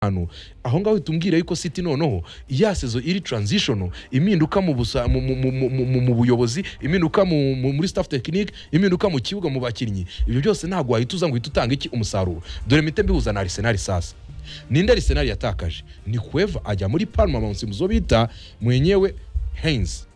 hantu aho ngaho uhita umbwira yuko siti noneho ya sezo iri taranzishono impinduka mu busa- mu- mu- mu- mu- mu- mu buyobozi impinduka mu- mu- muri staff tekinike impinduka mu kibuga mu bakinnyi ibyo byose ntabwo wahita uza ngo uhite utanga iki umusaruro dore mite mbihuza na arisenali sasa ninde arisenali yatakaje ni kweva ajya muri palma mu zo bita mwenyewe heinz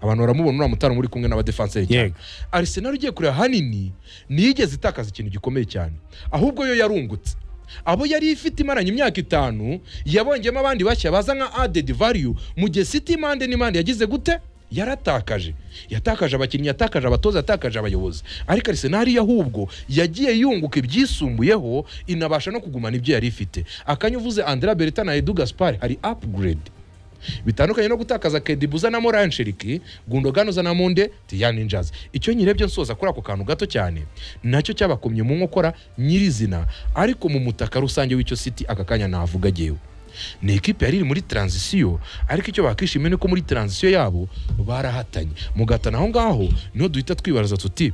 abantu baramubona uriya mutara uri kumwe n'abadefanseri cyane Yego. arisenali ugiye kureba hanini ntiyigeze itakaza ikintu gikomeye cyane ahubwo yo yarungutse abo yari ifite imaranye imyaka itanu yabongeyemo abandi bashya baza nka adedi valiyu mu gihe siti impande n'impande yagize gute yaratakaje yatakaje abakinnyi yatakaje abatoza yatakaje abayobozi ariko arisenali yo ahubwo yagiye yunguka ibyisumbuyeho inabasha no kugumana ibyo yari ifite akanya uvuze andera berita na edu gaspari hari apuguredi bitandukanye no gutakaza kedibuza na moransheriki gundogan uzana munde tiyani njazi icyo nyirebye nsoza kuri ako kantu gato cyane nacyo cyabakomye mu nkokora nyirizina ariko mu mutaka rusange w'icyo siti aka kanya navuga agewe ni ikipe yari iri muri taranzisiyo ariko icyo bakishimiye ni uko muri taranzisiyo yabo barahatanye mugatana aho ngaho niho duhita twibaza tuti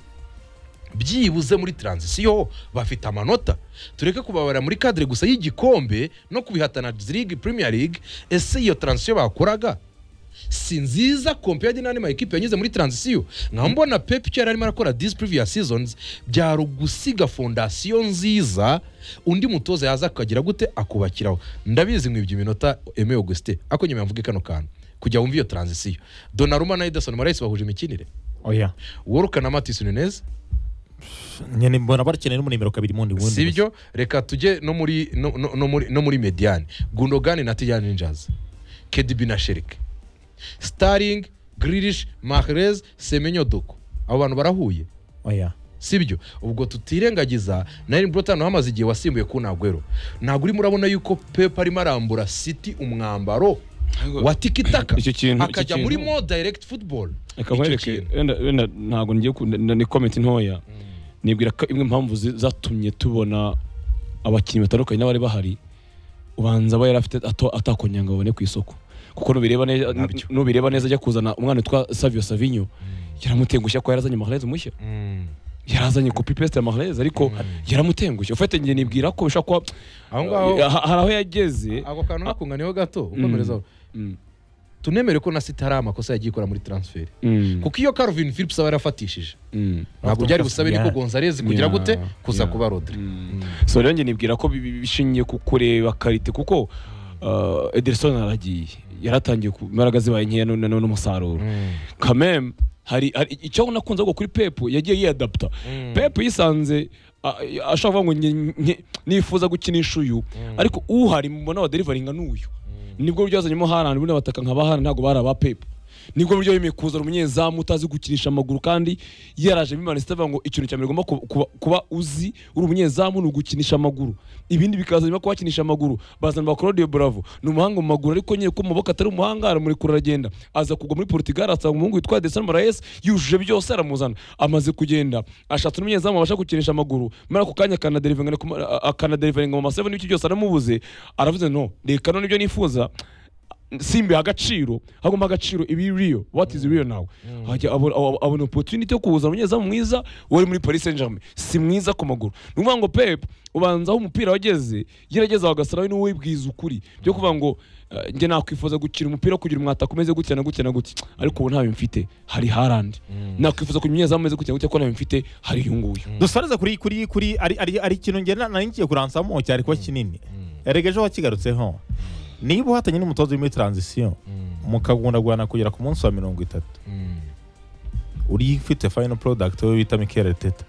byibuze muri taranzisiyo bafite amanota tureke kubabara muri kadire gusa y'igikombe no kubihatana league premier league ese iyo taranzisiyo bakoraga si nziza compared n'andi ma ekipe yanyuze muri taranzisiyo nkaba mbona pepi icyo yari arimo arakora this previous seasons byari ugusiga fondasiyo nziza undi mutoza yaza akagira gute akubakiraho ndabizi mwibye iminota eme augustin ako nyuma yamvuge kano kantu kujya wumva iyo taranzisiyo donaruma na edison morais bahuje imikinire oya woruka na matisi nunez nyine mbona bakeneye no mu nimero kabiri mundi wundi si byo reka tujye no muri no, no, no muri no muri mediane gundogani na tijani ninjazi kedibi na sherike staring grirish mahrez semenyo doko abo bantu barahuye oya sibyo ubwo tutirengagiza na Erling Brot hano hamaze igihe wasimbuye ku Nagwero ntabwo urimo urabona yuko Pep arimo arambura City umwambaro wa tikitaka Icyo kintu- icyo akajya kintu- muri mo direct football reka mwereke kintu. wenda wenda ntabwo ngiye ku- na- ni komenti ntoya nibwira ko imwe impamvu zi- zatumye tubona abakinnyi batandukanye n'abari bahari ubanza aba yari afite ato- atakongera ngo abone ku isoko kuko nubireba neza Nabyo. nubireba neza ajya kuzana umwana witwa Savio Savinho yaramutengushye ko yarazanye Mahrez mushya Mm. yarazanye kopi peste ya Mahrez ariko yaramutengushye ufite ngiye nibwira ko bishobora kuba aho ngaho ha- hari aho yageze ako kantu nakunganiyeho gato Mm. ukomerezaho Mm. tunemere ko na sita hari amakosa yagiye ikora muri transfer Mm. kuko iyo Calvin Phillips aba yarafatishije Mm. ntabwo byari busabe niko Yeah. Gonzalez kugira Yeah. gute kuza Yeah. kuba Rodri so rero njye nibwira ko bi- bi- bishingiye ku kureba karite kuko uh, Ederson aragiye yaratangiye ku imbaraga zibaye nkeya none- none n'umusaruro kameme hari hari- icyo nakunze ngo kuri Pep yagiye yiyadapta Pep yisanze a- a- ashaka kuvuga ngo nge- nge- nifuza gukinisha uyu ariko uhari mubona wa derivaringa n'uyu nibwo buryo yazanyemo harani buriya bataka nka bahana ntabwo bari aba Pep nibwo buryo yemeye kuzana umunyezamu utazi gukinisha amaguru kandi yaraje bimana avuga ngo ikintu cya mbere ugomba ku- kuba, kuba uzi uri umunyezamu ni ugukinisha amaguru ibindi bikaza nyuma kubakinisha amaguru bazana ba Claudio Bravo ni umuhanga mu maguru ariko nyine ko mu maboko atari umuhanga aramurekura aragenda aza kugwa muri Portugal asanga umuhungu witwa Desan Moraes yujuje byose aramuzana amaze kugenda ashatse n'umunyezamu abasha gukinisha amaguru muri ako kanya akanaderivinga ku ma- akanaderivinga mu maseveni n'ibiki byose aramubuze aravuze no reka none ibyo nifuza simbiha agaciro hagomba agaciro ibi real what is real now hajya abona abo- abona opportunity yo kuza umunyezamu mwiza wari muri Paris Saint-Germain si mwiza ku maguru ni ukuvuga ngo Pep ubanza aho umupira wageze yerageza agasaraho ni wowe wibwiza ukuri byo kuvuga ngo eh, njye nakwifuza gukina umupira kugira umwataka umeze gutya na gutya na gutya ariko ubu ntayo mfite hari Haaland nakwifuza kugira umunyezamu umeze gutya na gutya ko ntayo mfite hari uyu nguyu dusareze kuri kuri kuri ari ari ari ikintu nge nari ngiye kuransamo cyari kuba kinini erega ejo wakigarutseho niba uhatanye n'umutoza uri muri taranzisiyo mukagundagurana kugera ku munsi wa mirongo itatu uri ufite fayino porodagiti we bita mikele teta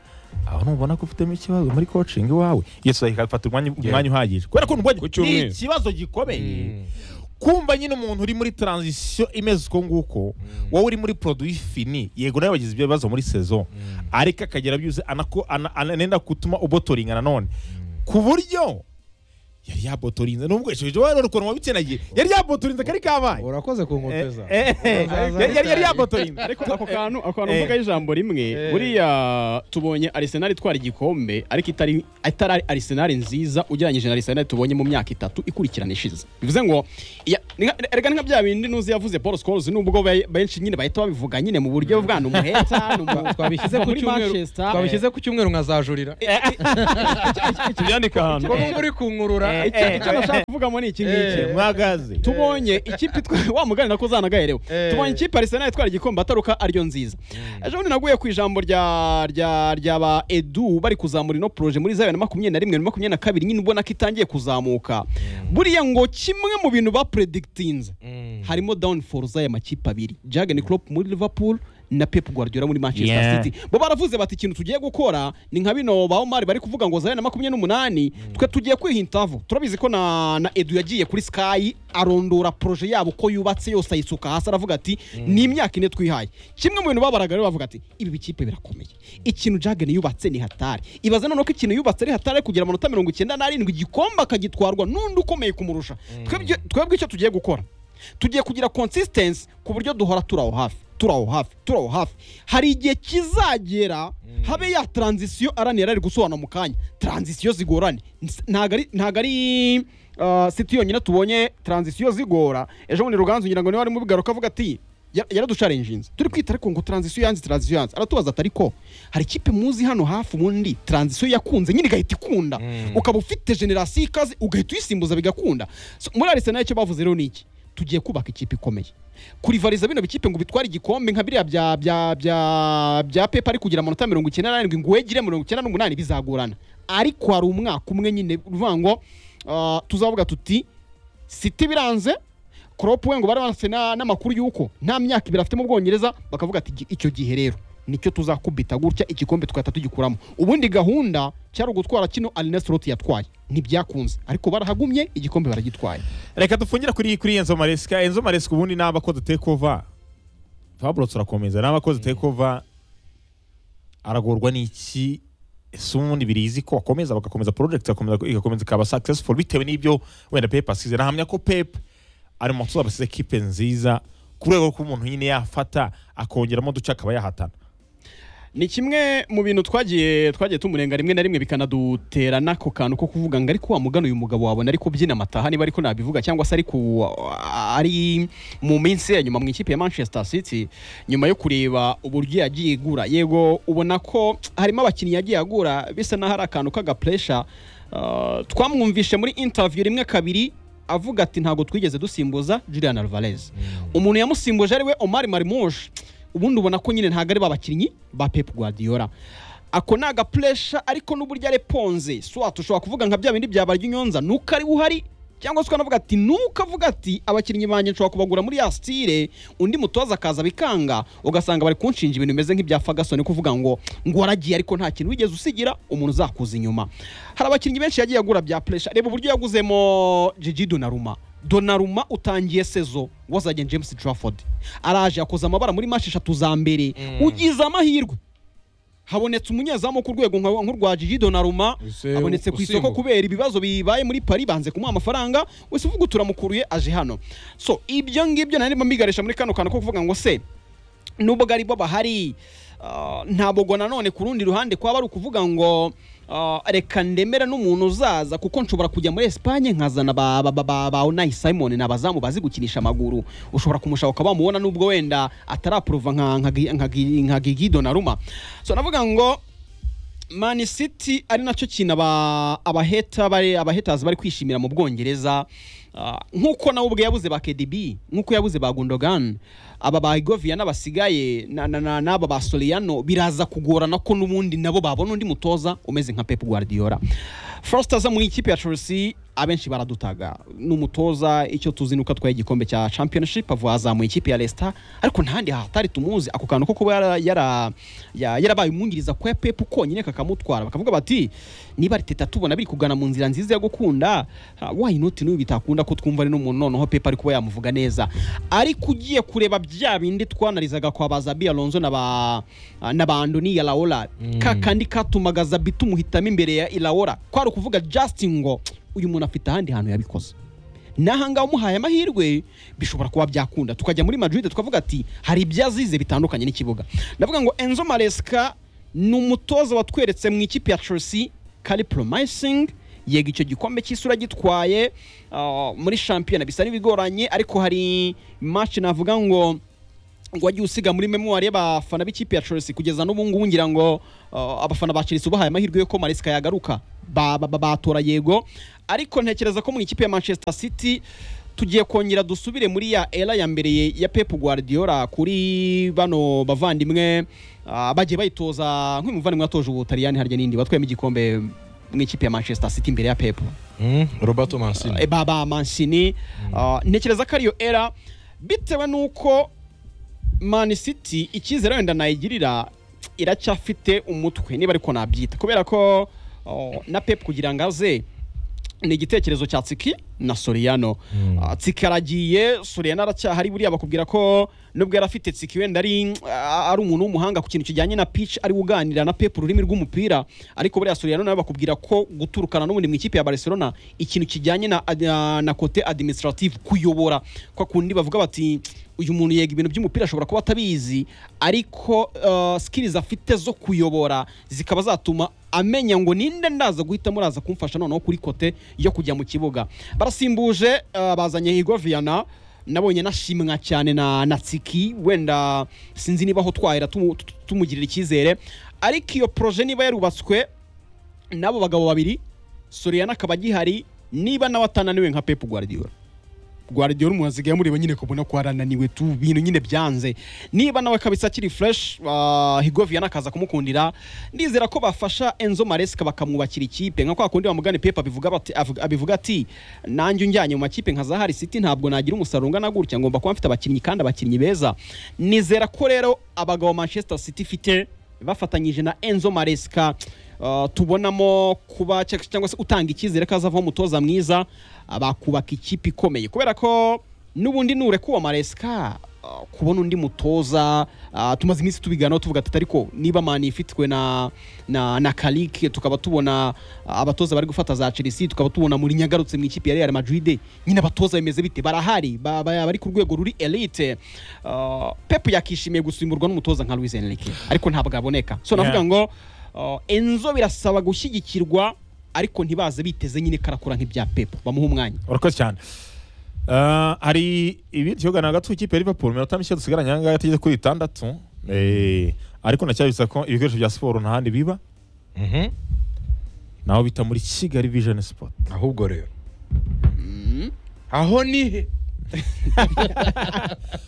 aho ntubona ko ufitemo ikibazo muri kocingi iwawe yesi ikafata umwanya umwanya uhagije kubera ko ntubonye Ku ni cyumweru. ikibazo gikomeye kumva nyine umuntu uri muri taranzisiyo imeze uko nguko wowe uri muri poroduwi fini yego nawe wagize ibyo bibazo muri sezo ariko akagera byuze anako- ana- anenda gutuma ubotoringa nanone ku buryo yari yabotorinze nubwo ejo wari ukuntu wabitsenagiye yari yabotorinze kari kabaye urakoze ku nkombe za Eh, eh, eh, yari- yari yabotorinze ariko ako kantu ako kantu eh. mvuga ijambo rimwe buriya tubonye Arsenal itwara igikombe ariko itari itari Arsenal nziza ugereranyije na Arsenal tubonye mu myaka itatu ikurikirana ishize bivuze ngo iya- ni nka- erega ni nka bya bindi nuzi yavuze paul scores nubwo be- benshi nyine bahita babivuga nyine mu buryo bwa ni umuheta ni umu- twabishyize ku muri cyumweru Manchester. twabishyize ku cyumweru nkazajurira tubyandika ahantu ko numva uri kunkurura Eh, Icyo- icyo nashaka kuvuga muri iki ngiki Eh. mwagaze tubonye ikipe itwa- wa mugani nako uzanagaherewe Eh. tubonye ikipe arsenal itwara igikombe ataruka ariyo nziza ejo bundi naguye ku ijambo rya rya rya ba edu bari kuzamura ino proje muri za bibiri na makumyabiri na rimwe na makumyabiri na kabiri nyine ubona ko itangiye kuzamuka buriya ngo kimwe mu bintu bapredikitinze Mm. harimo downfall z'aya makipe abiri Jurgen Klopp muri Liverpool na Pep Guardiola muri Manchester Yeah. City bo baravuze bati ikintu tugiye gukora ni nka bino ba Omar bari kuvuga ngo zayo na makumyabiri n'umunani twe tugiye kwihintavo turabizi ko na, na Edu yagiye kuri Sky arondora proje yabo ko yubatse yose ayisuka hasi aravuga ati ni imyaka ine twihaye kimwe mu bintu babaraga rero bavuga ati ibi bikipe birakomeye ikintu Jurgen yubatse ni hatari ibaze noneho ko ikintu yubatse ari hatari kugira amanota mirongo icyenda n'arindwi igikombe akagitwarwa n'undi ukomeye kumurusha twebwe twebwe icyo tugiye gukora tugiye kugira consistency ku buryo duhora turi aho hafi turi aho hafi turi aho hafi hari igihe kizagera habe ya transition aranira ari gusobanura mu kanya transition zigorane Ns- ntago ari ntago ari uh, city yonyine tubonye transition zigora ejo bundi ruganzu ngira ngo niwe arimo bigaruka avuga ati "Ya- yaradusharenjinze turi kwita ariko ngo transition yanze transition yanze aratubaza ati ariko hari ikipe muzi hano hafi ubundi transition yakunze nyine igahita ikunda ukaba ufite generasiyo ikaze ugahita uyisimbuza bigakunda So, muri arsenal icyo bavuze rero ni iki tugiye kubaka ikipe ikomeye kurivariza bino bikipe ngo bitware igikombe nka biriya bya bya bya bya pepa ari kugira amanota mirongo icyenda n'arindwi ngo wegire mirongo icyenda n'umunani bizagorana ariko hari umwaka umwe nyine uvuga ngo ah, tuzavuga tuti siti biranze Klopp we ngo bari banafite na- n'amakuru y'uko nta myaka ibiri afite mu bwongereza bakavuga ati "Gi- icyo gihe rero nicyo tuzakubita gutya igikombe tugahita tugikuramo ubundi gahunda cyari ugutwara kino arinesoroti yatwaye ntibyakunze ariko barahagumye igikombe baragitwaye reka dufungire kuri kuri enzo maresika enzo maresika ubundi ni abakoze tekova fabro turakomeza ni abakoze tekova aragorwa n'iki ese ubundi birizi ko akomeza bagakomeza project igakomeza igakomeza ikaba successful bitewe n'ibyo wenda pep asize nahamya ko pep ari mu mutoza basize ekipe nziza ku rwego rw'umuntu nyine yafata akongeramo duce akaba yahatana ni kimwe mu bintu twagiye twagiye tumurenga rimwe na rimwe bikanadutera n'ako kantu ko kuvuga ngo ariko wamugana uyu mugabo wabona ariko byina amataha niba ariko nabivuga cyangwa se ariko ari mu minsi ya nyuma mu ikipe ya Manchester City nyuma yo kureba uburyo yagiye igura yego ubona ko harimo abakinnyi yagiye agura bisa n'aho ari akantu k'agapuresha Ah, twamwumvishe muri interview rimwe kabiri avuga ati ntabwo twigeze dusimbuza Julian Alvarez umuntu yamusimbuje ari we Omar Marmouche ubundi ubona ko nyine ntabwo ari ba bakinnyi ba Pep Guardiola ako ni agapuresha ariko n'uburyo areponze swat ushobora kuvuga nka bya bindi byabarya inyonza nuko ari we uhari cyangwa se ukanavuga ati nuko avuga ati abakinnyi banjye nshobora kubagura muri ya stile undi mutoza akaza bikanga ugasanga bari kunshinja ibintu bimeze nk'ibya Ferguson kuvuga ngo ngo waragiye ariko nta kintu wigeze usigira umuntu uzakuza inyuma hari abakinnyi benshi yagiye agura bya pressure reba uburyo yaguzemo Gigi Donnarumma Donnarumma utangiye sezo wazanye James Trafford araje yakoze amabara muri match eshatu za mbere ugize amahirwe habonetse umunyezamu wo ku rwego nka- nk'urwa Gigi Donnarumma Ese abonetse ku isoko usimbuka. kubera ibibazo bibaye muri Paris banze kumuha amafaranga wese uvuga turamukuruye aje hano so ibyo ngibyo nari ndimo mbigarisha muri kano kantu ko kuvuga ngo se nubwo ari bo bahari ah, ntabwo ngo nanone ku rundi ruhande kwaba ari ukuvuga ngo ah, reka ndemera n'umuntu uzaza kuko nshobora kujya muri Espagne nkazana ba ba ba ba ba Unai Simon ni abazamu bazi gukinisha amaguru ushobora kumushaka ukaba wamubona nubwo wenda ataraprova nka nka Gi- nka Gi- nka Gigi Donnarumma so navuga ngo Man City ari nacyo kintu aba abaheta bari abaheters bari kwishimira mu Bwongereza Ah, nk'uko nabo ubwe yabuze ba KDB nk'uko yabuze ba Gundogan aba ba Govia n'abasigaye na- na- na- n'aba ba Soriano biraza kugorana ko n'ubundi nabo babona undi mutoza umeze nka Pep Guardiola Foster aza mu ikipe ya Chelsea abenshi baradutaga ni umutoza icyo tuzi nuko atwaye igikombe cya championship avuye azamuye ikipe ya Leicester ariko ntahandi hatari tumuzi ako kantu ko kuba yara- yara- ya- yarabaye umwungiriza kwa Pep konyine kakamutwara bakavuga bati niba Arteta tubona biri kugana mu nzira nziza yo gukunda ah, why not n'uyu bitakunda ko twumva ari n'umuntu noneho Pep ari kuba yamuvuga neza ariko ugiye kureba bya bindi twanarizaga kwa ba Zabi Alonso na ba na ba Andoni Iraola ka kandi katumaga Zabi tumuhitamo imbere ya Iraola kwari ukuvuga Justin ngo uyu muntu afite ahandi hantu yabikoze nahangaha umuhaye amahirwe bishobora kuba byakunda tukajya muri madrid tukavuga ati hari ibyo azize bitandukanye n'ikibuga ndavuga ngo enzo maresika ni umutoza watweretse mu ikipe ya chelsea kari promising yego icyo gikombe cy'isi uragitwaye ah, muri shampiyona bisa n'ibigoranye ariko hari match navuga ngo ngo wagiye usiga muri memoire y'abafana b'ikipe ya Chelsea kugeza n'ubu ngubu ngira ngo ah, abafana ba Chelsea ubahaye amahirwe yo ko Maresca yagaruka Ba- ba- ba- batora yego ariko ntekereza ko mu ikipe ya Manchester City tugiye kongera dusubire muri ya era ya mbere ye- ya Pep Guardiola kuri bano bavandimwe ah, bagiye bayitoza nk'umuvandimwe watoje ubutaliyani harya n'indi batwayemo igikombe mu ikipe ya Manchester City imbere ya Pep Mm, roberto mancini Eh, baba mansini Ah, ntekereza ko ariyo era bitewe n'uko man city icyizere wenda nayigirira iracyafite umutwe niba ariko nabyita kubera ko oh, na pep kugira ngo aze ni igitekerezo cya tsiki na soriyano Ah, tsiki aragiye soriyano aracyahari buriya bakubwira ko nubwo yari afite tsiki wenda ari ah, ari umuntu w'umuhanga ku kintu kijyanye na pitch ari uganira na pep ururimi rw'umupira ariko buriya soriyano nawe bakubwira ko guturukana n'ubundi mu ikipe ya barcelona ikintu kijyanye na, na, na kote administrative kuyobora kwa kundi bavuga bati uyu muntu yega ibintu by'umupira ashobora kuba atabizi ariko uh, skills afite zo kuyobora zikaba zatuma amenya ngo ninde ndaza guhita muraza kumfasha noneho kuri kote yo kujya mu kibuga barasimbuje uh, bazanye higoviana nabonye nashimwa cyane na na tsiki wenda sinzi niba aho twahera tumu- tu- tumugirira icyizere ariko iyo proje niba yarubatswe n'abo bagabo babiri Soriano akaba agihari niba nawe atananiwe nka Pep Guardiola Guardiola umuntu asigaye amureba nyine kubona ko arananiwe tu bintu nyine byanze niba nawe kabisa akiri fresh uh, Higovian akaza kumukundira ndizera ko bafasha Enzo Maresca bakamwubakira ikipe nka kwa kundi bamugane Pep abivuga bati avuga- abivuga ati nanjye unjyanye mu makipe nka Zahari City ntabwo nagira umusaruro ungana gutya ngomba kuba mfite abakinnyi kandi abakinnyi beza nizera ko rero abagabo Manchester City ifite bafatanyije na Enzo Maresca uh, tubonamo kuba cya- cyangwa se utanga icyizere ko azavaho umutoza mwiza uh, bakubaka ikipe ikomeye kubera ko n'ubundi nurekuwa Maresca uh, kubona undi mutoza uh, tumaze iminsi tubiganiraho tuvuga ati ariko niba mani ifitwe na na, na Kalik tukaba tubona uh, abatoza bari gufata za Chelsea tukaba tubona muri nyagarutse mu ikipe ya Real Madrid nyine abatoza bimeze bite barahari ba- ba- bari ku rwego ruri elite uh, Pep yakishimiye gusimburwa n'umutoza nka Luis Enrique ariko ntabwo aboneka so navuga Yeah. ngo uh, Enzo birasaba gushyigikirwa ariko ntibaze biteze nyine karakura nk'ibya Pep bamuha umwanya urakoze cyane Ah, hari ibindi cyogana hagati y'ikipe ya liverpool mirongo itanu dusigaranye aha ngaha tugeze kuri itandatu Eh, ariko nacyabitsa ko ibikoresho bya siporo nta handi biba Mhm. naho bita muri kigali vision sport ahubwo rero aho ni he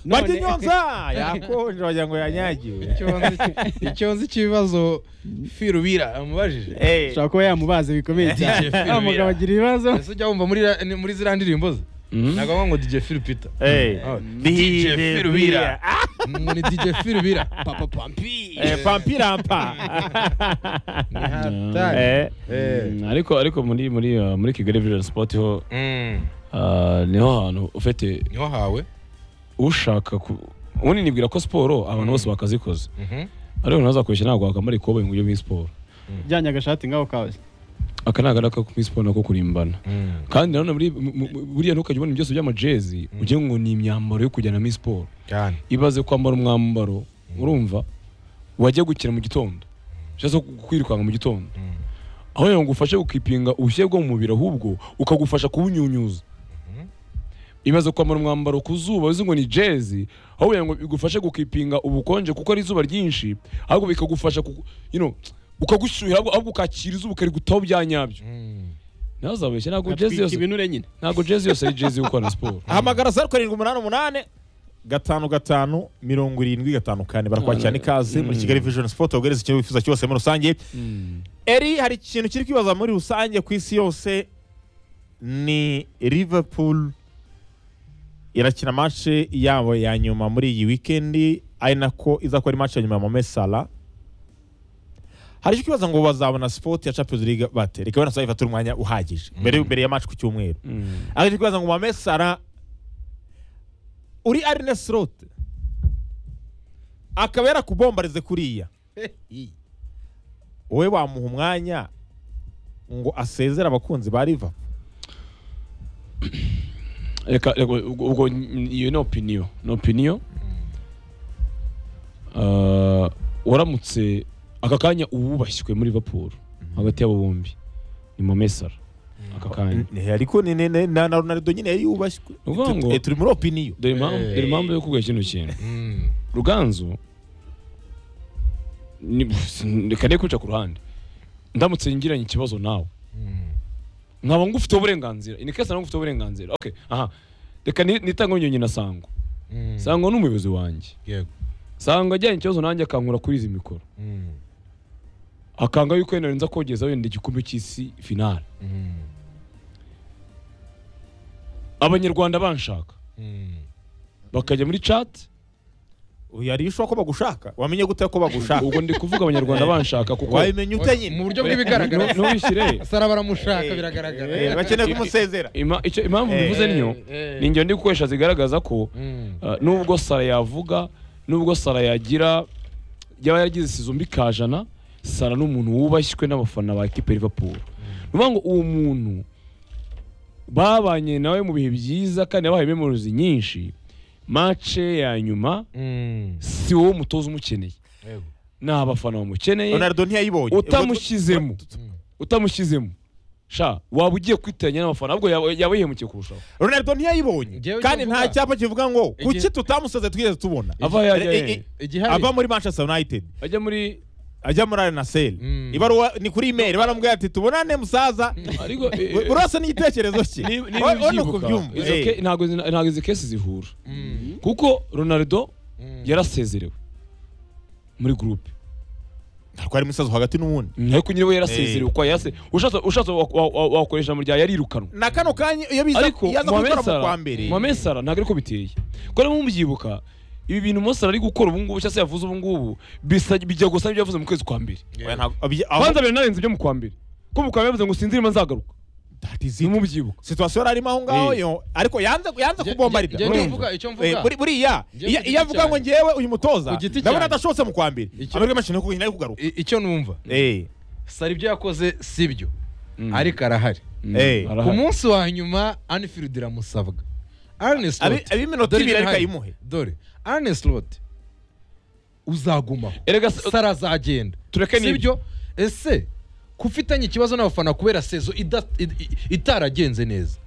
barya inyonza yakonje wagira ngo yanyagiwe icyo nzi cy'ibibazo firubira amubajije Eh, ushobora kuba yamubaza bikomeye cyane Jeff wa mugabo Rivera. agira ibibazo ese ujya wumva muri ra- muri ziriya ndirimbo ze Mhm. ntabwo banywa ngo dj phil peter eh, Oh, DJ DJ Firubira. ngo ni dj firubira papa pampi Eh, pampirampa ni hatari Eh, Eh. ariko ariko muri muri uh, muri Kigali Vision Sport ho Mm. uh, niho hantu ufite niho hawe ushaka ku ubundi nibwira ko siporo abantu bose bakazikoze Mhm. ariko ntazakoresha ntabwo wakambara ikoboyi mu buryo bw'isiporo jyanye agashati ngaho kawe aka ni agaraka ko muri siporo nako kurimbana Mm. kandi nanone muri- mu- mu- buriya ntukajya ubona ibintu byose by'amajezi ugira ngo ni imyambaro yo kujyana muri siporo cyane ibaze kwambara umwambaro urumva wajya gukina mu gitondo cyangwa se kwirukanka mu gitondo Mm. aho yongera ngo ufashe gukipinga ubushyuhe bwo mu mubiri ahubwo ukagufasha kubunyunyuza ibaze kwambara umwambaro ku zuba uzi ngo ni jezi aho kugira ngo bigufashe gukipinga ubukonje kuko ari izuba ryinshi ahubwo bikagufasha ku- you know, ukagushyuhira ahubwo ahubwo ukakira izuba ukarigutaho bya nyabyo Mm. ntazabeshye ntabwo jezi atwika yose ibinure nyine ntabwo jezi yose ari jezi yo gukora siporo hamagara zeru karindwi umunani umunani gatanu gatanu mirongo irindwi gatanu kane barakwakirana ikaze muri kigali vision sport wogereza icyo wifuza cyose muri rusange Mm. eri hari ikintu kiri kwibaza muri rusange ku isi yose ni liverpool irakina mashe yabo ya nyuma muri iyi wikendi ari nako izakora ari mashe ya nyuma ya Mohamed Salah hari icyo kwibaza ngo bazabona sport ya champions league bate reka wenda sayiva turi umwanya uhagije mbere mbere ya match ku cyumweru Mm. aje kwibaza ngo Mohamed Salah uri Arne Slot akaba yarakubombarize kuriya wowe wamuha umwanya ngo asezere abakunzi ba Liverpool reka reka ubwo ubwo iyo ni opiniyo ni opiniyo Ah, waramutse aka kanya uwubashywe muri Liverpool hagati y'abo bombi ni Mohamed Salah aka kanya Eh, ariko ni- ni- ni- na na ronaldo nyine yari yubashywe Ni ukuvuga Tu- ngo- eh, turi muri opiniyo dore impamvu Eh. dore impamvu yo kuvuga kino kintu Mm. ruganzu ni- reka ne kwica ku ruhande ndamutse ngiranye ikibazo nawe Mm. nkaba ngufiteho uburenganzira ni kese nawe ngufiteho uburenganzira okay aha reka ni- nitange nyonyine na sango Mm. sango ni umuyobozi wanjye yego sango ajyanye ikibazo nanjye akankura kuri izi mikoro Mm. akanga yuko yenda nza kogeza wenda igikombe cy'isi finale Mm. abanyarwanda banshaka Mm. bakajya muri chat yari ishobora ko bagushaka wamenye gute ko bagushaka ubwo ndi kuvuga abanyarwanda banshaka kuko wabimenya ute nyine mu buryo bw'ibigaragara Nu- nuwishyire asara baramushaka Eh, biragaragara eh, bakeneye kumusezera Ima- icyo- impamvu mbivuze Eh, niyo eh. ni ingendo gukoresha zigaragaza ko Mm. uh, nubwo sara yavuga nubwo sara yagira yaba yaragize isizo mbi kajana sara ni umuntu wubashywe n'abafana ba ekipe ya liverpool ni ukuvuga ngo uwo muntu babanye nawe mu bihe byiza kandi yabahaye memories nyinshi mace ya nyuma Mm. si wowe umutoza umukeneye yego ni abafana bamukeneye ronaldo ntiyayibonye utamushyizemo Mm. utamushyizemo sha waba ugiye kwitiranya n'abafana ahubwo yaba yaba yihemukiye kurushaho ronaldo ntiyayibonye Njyewe kandi icyo mvuga- nta cyapa kivuga ngo kuki Igihe- tutamusaze twigeze tubona ava yajya Eh, eh, hehe? igihari ava muri manchester united ajya muri ajya muri arenaseri Mm. ibaruwa ni kuri imeri baramubwira ati tubonane musaza ariko buri wese n'igitekerezo cye Ni- niba Ur- urabona uko ubyibuka, byumva. izo Eh, ke- ntabwo zina- ntabwo izi kesi zihura Mm. kuko ronaldo Mm. yarasezerewe muri gurupe ariko harimo isazo hagati n'ubundi ariko nyine we yarasezerewe Eh. uko yarase ushatse ushatse wa- wa- wa- wakoresha mu rya yarirukanwe na kano kanya iyo biza ariko yaza Mohamed kubikora mu Salah- kwa mbere Mohamed Salah ntabwo ariko biteye kuko niba mubyibuka ibi bintu Mo Salah ari gukora ubu ngubu cyangwa se yavuze ubu ngubu bisa- bijya gusa n'ibyo yavuze mu kwezi kwa mbere Oya, ntabwo- abye- aho- kwanza binarenze ibyo mu kwa mbere ko mu kwa mbere yavuze ngo sinzirima nzagaruka That is it. nimubyibuka situasiyo yari arimo aho ngaho Eh. yo ariko yanze yanze Nge- kubombarira nge- nge- urumva? mvuga, icyo Eh, mvuga. buri- buriya Nge- iyo ku giti iyo avuga ngo cyanjye. ngewe uyu mutoza Ku giti ndabona cyanjye. adashobose mu kwa mbere Icyo- amahirwe menshi ni uko ari kugaruka I- icyo numva Eh, sara ibyo yakoze sibyo Mm. ariko arahari Mm, Eh, arahari. ku munsi wa nyuma Anfield iramusabwa Arnes Abi- Slot ab'iminota dore ibiri ariko birahari. ayimuhe. dore Arnes Slot uzagumaho erega se- sara azagenda tureke n'ibyo. sibyo ese kufitanye ikibazo n'abafana kubera sezo ida- i- i- itaragenze neza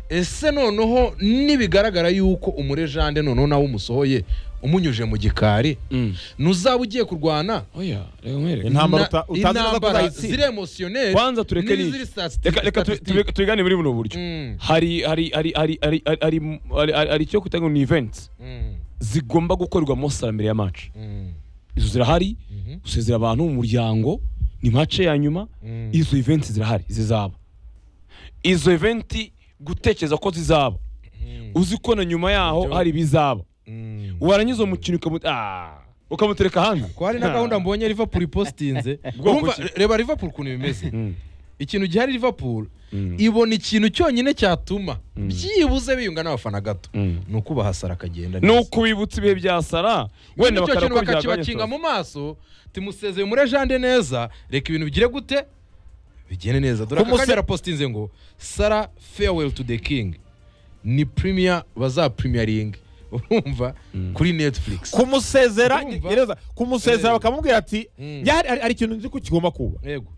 ese noneho nibigaragara yuko umurejande noneho nawe umusohoye umunyuje mu gikari Mm. ntuzaba ugiye kurwana oya reka nkwereke intambara na- uta- utazi neza ko intambara uzayitsinda ziri emotioneri kwanza tureke ni reka reka tu- tu- tubigane muri buno buryo Mm. hari hari hari hari hari hari- hari hari- hari- hari icyo kugira ngo ni events zigomba gukorerwa mo sara mbere ya match izo zirahari gusezera abantu mu muryango ni match ya nyuma Mm. izo events zirahari zizaba izo event gutekereza ko zizaba uzi ko na nyuma yaho Ibyo- hari ibizaba warangiza uwo mukino ukamu- ah, ukamutereka hanze ko hari na gahunda mbonye liverpool ipostinze Bwoko Urumva, ki? reba liverpool ukuntu bimeze Mm. ikintu gihari liverpool Mm. ibona ikintu cyonyine cyatuma byibuze biyunga n'abafana gato Mm. ni uko bahasara akagenda ni neza. ukubibutsa ibihe bya sara wenda wenda kintu bakora bakakibakinga mu maso timusezeye muri jande neza reka ibintu bigire gute bigende neza dore aka Kumuse- kanya arapostinze ngo sara farewell to the king ni premier baza premiering urumva kuri netflix kumusezera Urumva? gereza kumusezera Eh. bakamubwira ati Mm. "Ya, hari- hari hari ikintu nzi ko kigomba kuba yego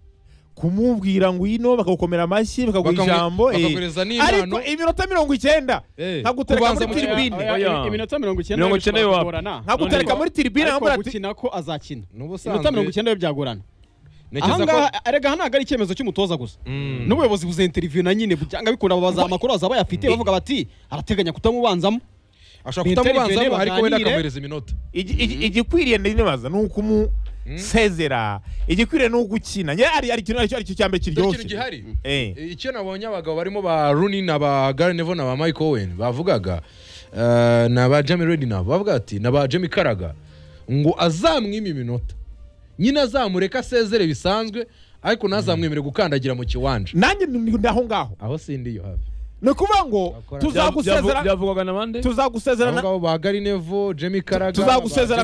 kumubwira ngwino bakagukomera amashyi bakaguha Bakamu- ijambo eh. bakaguhereza n'impano. ariko iminota mirongo icyenda Eh. nkagutereka Kubanza muri mu- tiribine Oya, oya. iminota mirongo icyenda Mirongo bishobora icyenda yo wapi? kugorana. nkagutereka Ariko- muri tiribine ariko nkamubwira ati gukina ko azakina Ni ubusanzwe- iminota mirongo icyenda yo byagorana ntekereza ko ahangaha erega hano ntabwo ari icyemezo cy'umutoza gusa n'ubuyobozi buza interiviyu na nyine byanga bikunda babaza amakuru baza bayafite bavuga bati arateganya kutamubanzamo ashobora kutamubanzamo Intervene ariko wenda baganire. akamuhereza iminota Igi- igi- igikwiriye ndibaza ni ukumusezera igikwiriye ni ugukina njye ari ari ikintu aricyo aricyo cya mbere Dore ikintu kiryoshye gihari Eh. icyo nabonye abagabo barimo ba Rooney na ba Gary Neville na ba Mike Owen bavugaga eh, na ba Jamie Redknapp bavuga ati na ba Jamie Carragher ngo azamwima iminota nyine azamureka asezere bisanzwe ariko ntazamwemere gukandagira mu kiwanja nanjye ni ni aho ngaho aho sindiyo hafi ni ukuvuga ngo Akora- tuzagusezera byavugwaga na bande tuzagusezera abo na- ngabo ba Gary Neville Jamie Carragher Tuzagusezera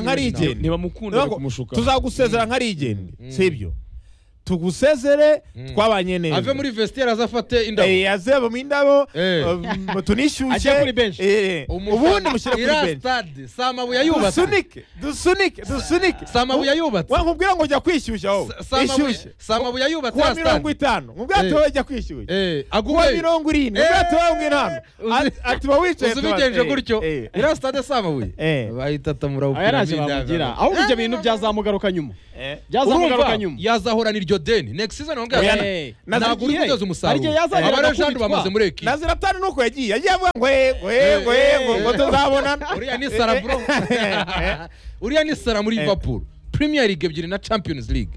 ba Jamie nka Redknapp. rigeni. ntibamukunda Ndavuga ngo bakamushuka tuzagusezera nka rigeni sibyo tugusezere Mm. twabanye neza ave muri vestiaire azafate indabo Eh, azeba mu indabo Eh. um, tunishyushye Ajya kuri benshi. eh, ubundi mushyire kuri iriya benshi stade si amabuye yubatse dusunike dusunike dusunike si amabuye yubatse wakubwira ngo jya kwishyushya wowe Si- si amabuye- ishyushye si amabuye yubatse kuwa ya mirongo stade itanu mu bwato Eh. wowe jya kwishyushya Eh, kuwa aguwe mirongo irindwi mu Eh. bwato wowe mwe ntabwo Uzi- atuba wicaye uzi tuba- bigenje eh, gutyo eh. iriya stade si amabuye Eh. bayitatamura aya ntacyo bamugira ahubwo ibyo bintu byazamugaruka nyuma Eh. byazamugaruka urumva nyuma yazahorana iryo deni next season Oya, wongera Eh, ntabwo uri nazigiye. kugeza Hari umusaruro igihe yazageraga abarajandi kubitwa. bamaze muri ekipa nazira tani nuko yagiye yagiye avuga ngo yego yego Eh. yego ngo tuzabonana uriya ni sara bro uriya ni sara muri liverpool premier league ebyiri na champions league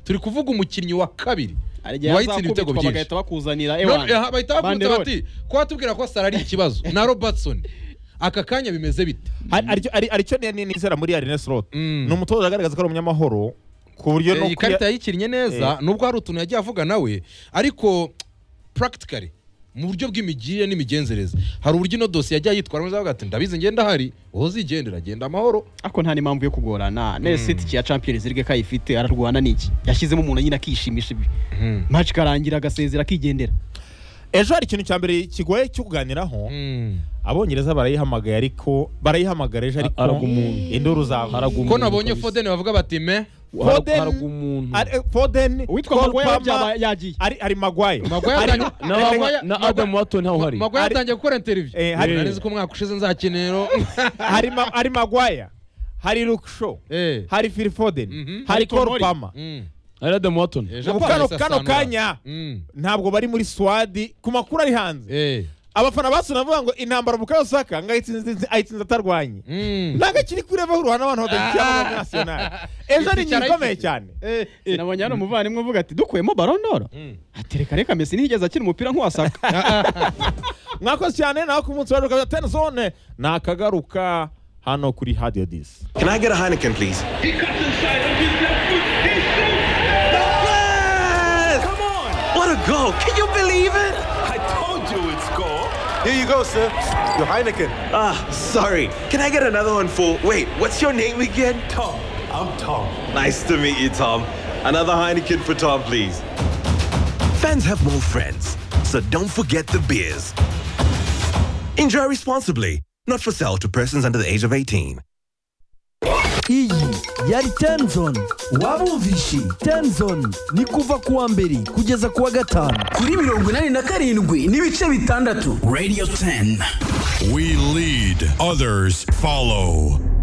turi kuvuga umukinnyi wa kabiri hari igihe wayitsinda ibitego yazakubitwa byinshi bagahita bakuzanira None, aha, bahita bakunze Banderole. bati ko watubwira ko sara ari ikibazo na robertson aka kanya bimeze bite aricyo nizera muri arene slot Mm. ni umutoza agaragaza ko ari umunyamahoro ku buryo Eh, no iyi kuya- karita yayikinnye neza nubwo hari utuntu yagiye avuga nawe ariko practically mu buryo bw'imigirire n'imigenzereze hari uburyo ino dosiye yajya yitwara maze avuga ati ndabizi ngenda hari uwo zigendera genda amahoro ariko nta n'impamvu yo kugorana nese itike ya champions league ko ayifite ararwana n'iki yashyizemo umuntu nyine akishimisha ibi match ikarangira agasezera akigendera ejo hari ikintu cya mbere kigoye cyo kuganiraho Mm. abongereza barayihamagaye ariko barayihamagara ejo ariko Haraga umuntu. induru zawe Haraga umuntu. ko nabonye kabisa. fodeni bavuga bati me Foden- haraga umuntu Ari- eh, foden uwitwa Cole Maguire Palmer, byaba yagiye ari ari magwaye Maguire yatangiye- Maguire- na adamu wato ntawe uhari Maguire Ari- yatangiye gukora interiviyu Eh, hari- narizi ko umwaka ushize nzakenero hari ma- hari magwaye hari luke shaw Eh. hari phil foden Mhm. hari Tomori. cole palmer Mm. ari adamu wato Eh, Ubu Japan kano- isa kano Sanura. kanya. Mm. ntabwo bari muri swadi ku makuru ari hanze Eh. abafana basura bavuga ngo intambara bukayo saka ngo ayitsinze ayitsinze atarwanye Mm. ntabwo akiri kuri level ruhana abantu badakira muri nasiyonari ejo ni Icyara inyuma ikomeye ifite. cyane sinabonye hano umuvandimwe uvuga ati dukuyemo barondoro Mm. atereka reka mesi ntiyigeze akina umupira nk'uwasaka mwakoze cyane nawe ku munsi wa rukaba teni zone ni akagaruka hano kuri hadiyo disi Can I get a Heineken, please? He cuts inside on his left foot. He shoots. Yes! Come on! What a goal! Can you believe it? I told you it's goal. Here you go, sir. Your Heineken. Ah, sorry. Can I get another one for. Wait, what's your name again? Tom, I'm Tom. Nice to meet you, Tom. Another Heineken for Tom, please. Fans have more friends, so don't forget the beers. Enjoy responsibly. Not for sale to persons under the age of 18. iyi yari tenzoni waba wumvishe tenzoni ni kuva kuwa mbere kugeza kuwa gatanu kuri mirongo inani na karindwi n'ibice bitandatu We lead, others follow.